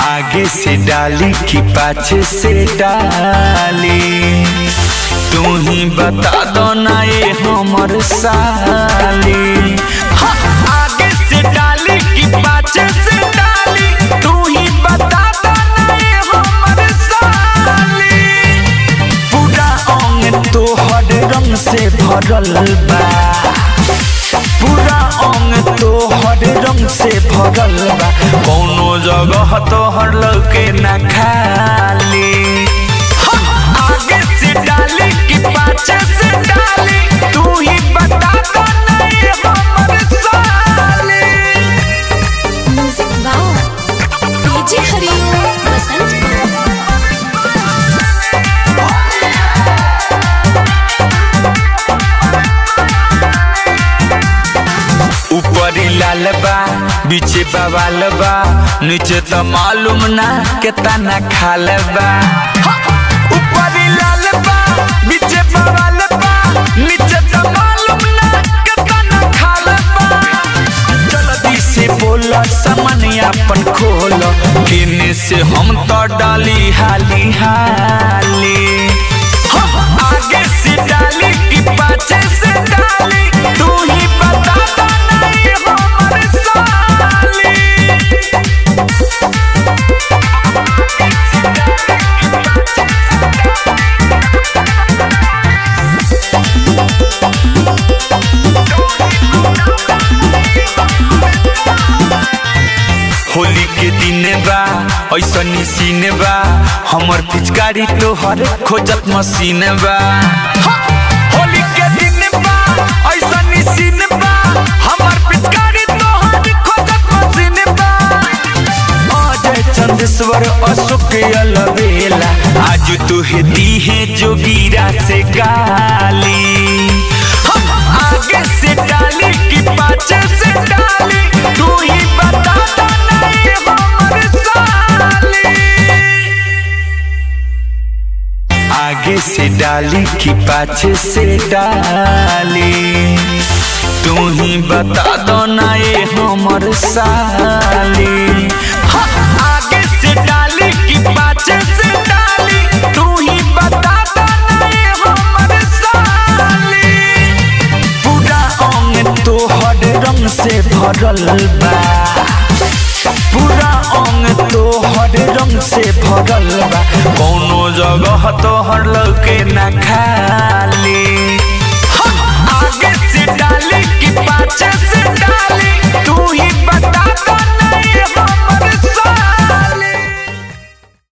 आगे से डाली कि पाछे से डाली तू ही बता दो ना ये हमर साली हाँ, आगे से डाली कि पाछे से डाली तू ही बता दो ना ये हमर साली पूरा अंग तोहर रंग से भरल बा पूरा अंग तोहर रंग से भरल बा कौनो जगह तोहर लौके ना खाली हाँ, आगे से डाली कि पाछे से डाली तू ही बता दो ना ये हमर साली म्यूजिक वाओ डीजे हरिओम बसंत ऊपरी लाल बा बीचे बवाल बा नीचे तो मालूम ना केतना खाल बा हा! ऊपरी लाल बा बीचे बवाल बा नीचे तो मालूम ना केतना खाल बा जल्दी से बोल सामान अपन खोल किने से हम तो डाली हाली हाली हाँ, आगे से डाली कि पाछे से डाली तू ही बता दो ना ये हमर साली होली के दिन बा ऐसन सीन बा हमर पिचकारी तोहर खोजत मशीन बा हा! होली के दिन बा ऐसन सीन बा हमर पिचकारी तोहर खोजत मशीन बा अजय चंदेश्वर अशोक अलबेला आज तुहे दी है जोगीरा से गाली हम आगे से डाली कि पाछे से डाली तू ही बता दो ना ये हमर साली आगे से डाली कि पाछे से डाली तू ही बता दो ना ये हमर साली हाँ, आगे से डाली कि पाछे से डाली तू ही बता दो ना ये हमर साली पूरा अंग तोहर रंग से भरल बा पूरा अंग तोहर रंग से भरल बा कौनो जगह तोहर लौके ना खाली